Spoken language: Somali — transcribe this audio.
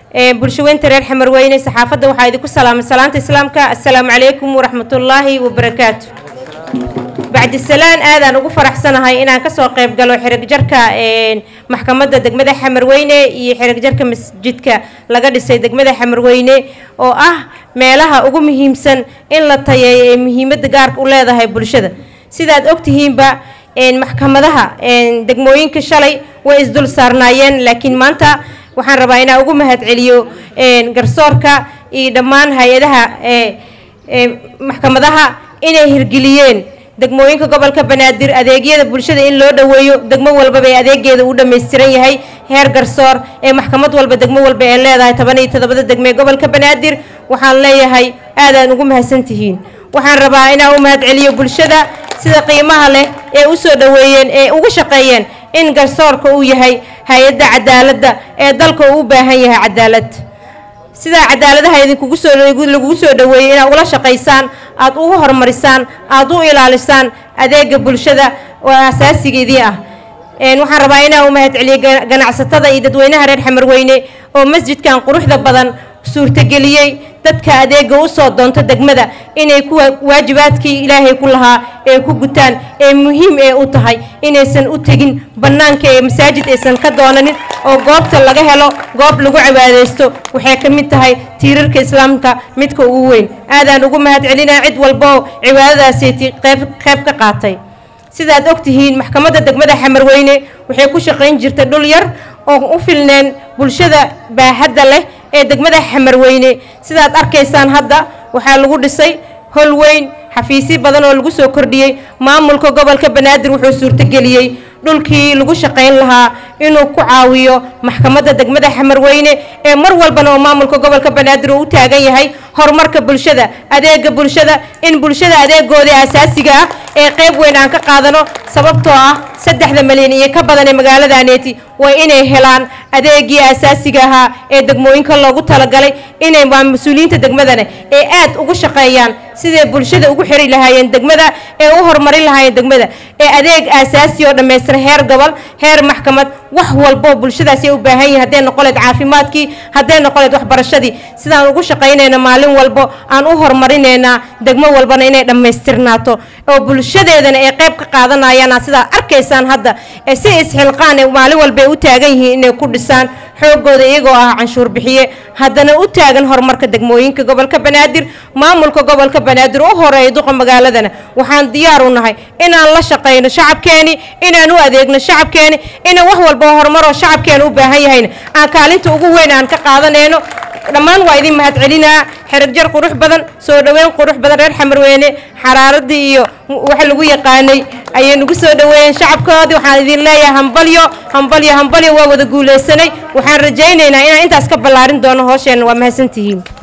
bulshaweynta reer xamarweyne saxaafadda waxaa idinku salaamay salaanta islaamka assalaamu calaykum waraxmatullaahi wabarakaatu bacdisalaan aadaan ugu faraxsanahay inaan kasoo qayb galo xirigjarka maxkamadda degmada xamarweyne iyo xirigjarka masjidka laga dhisay degmada xamarweyne oo ah meelaha ugu muhiimsan in la tayeeyo ee muhiimadda gaarka u leedahay bulshada sidaad ogtihiinba maxkamadaha degmooyinka shalay way isdul saarnaayeen laakiin maanta waxaan rabaa inaan ugu mahadceliyo garsoorka iyo dhammaan hay-adaha maxkamadaha inay hirgeliyeen degmooyinka gobolka banaadir adeegyada bulshada in loo dhoweeyo degmo walbaba ee adeegeeda uu dhammaystiran yahay heer garsoor ee maxkamad walba degmo walba ee leedahay toban iyo toddobada degmo ee gobolka banaadir waxaan leeyahay aadaan ugu mahadsantihiin waxaan rabaa inaan u mahadceliyo bulshada sida qiimaha leh ee u soo dhoweeyeen ee ugu shaqeeyeen in garsoorka uu yahay hay-adda cadaaladda ee dalka uu u baahan yahay cadaalad sidaa cadaaladaha idinkugu soo lagugu soo dhoweeyey inaad ula shaqaysaan aad ugu horumarisaan aad u ilaalisaan adeega bulshada oo asaasigeedii ah waxaan rabaa inaan u mahadceliyo ganacsatada iyo dadweynaha reer xamarweyne oo masjidkan quruxda badan suurtageliyey dadka adeega u soo doonto degmada inay kuwa waajibaadkii ilaahay ku lahaa ee ku gutaan ee muhiim ee u tahay inaysan u tegin bannaanka ee masaajid aysan ka doonanin oo goobta laga helo goob lagu cibaadaysto waxay ka mid tahay tiirarka islaamka midka ugu weyn aadaan ugu mahadcelinaa cid walboo cibaadadaasati qayb qayb ka qaatay sidaad ogtihiin maxkamadda degmada xamarweyne waxay ku shaqayn jirtay dhul yar oo u filneen bulshada baaxadda leh ee degmada xamarweyne sidaad arkaysaan hadda waxaa lagu dhisay hol weyn xafiisyo badan oo lagu soo kordhiyey maamulka gobolka banaadir wuxuu suurtageliyey dhulkii lagu shaqayn lahaa inuu ku caawiyo maxkamadda degmada xamarweyne ee mar walbana oo maamulka gobolka banaadir uu u taagan yahay horumarka bulshada adeega bulshada in bulshada adeegoodii asaasiga ah ee qayb weyn aan ka qaadano sababtoo ah saddexda malyan iyo ka badan ee magaaladaneeti waa inay helaan adeegii asaasiga ahaa ee degmooyinka loogu talagalay inay waa mas-uuliyiinta degmadana ee aad ugu shaqeeyaan siday bulshada ugu xiri lahaayeen degmada ee u horumarin lahaayeen degmada ee adeeg asaasi oo dhammaystiran heer gobol heer maxkamad wax walboo bulshadaasi ay u baahan yihin hadday noqoleed caafimaadkii hadday noqoleed waxbarashadii sidaan ugu shaqaynayna maalin walbo aan u horumarinaynaa degmo walbana inay dhammaystirnaato oo bulshadeedana ay qayb ka qaadanayaan sidaad arkaysaan hadda ee si isxilqaan ee maalin walba ay u taagan yihiin inay ku dhisaan xoogooda iyagoo ah canshuur bixiye haddana u taagan horumarka degmooyinka gobolka banaadir maamulka gobolka banaadir u horeeya duqa magaaladana waxaan diyaar u nahay inaan la shaqayno shacabkeeni inaan u adeegno shacabkeeni inaan wax walba horumaroo shacabkeena u baahan yahayna aan kaalinta ugu weyn aan ka qaadanayno dhammaan waa idin mahadcelinaa xerigjar qurux badan soo dhoweyn qurux badan reer xamarweyne xaraaradii iyo waxa lagu yaqaanay ayay nagu soo dhoweeyeen shacabkoodii waxaan idin leeyahay hambalyo hambalyo hambalyo waa wada guulaysanay waxaan rajaynaynaa inaan intaas ka ballaarin doono hoosheenna waa mahadsantihiin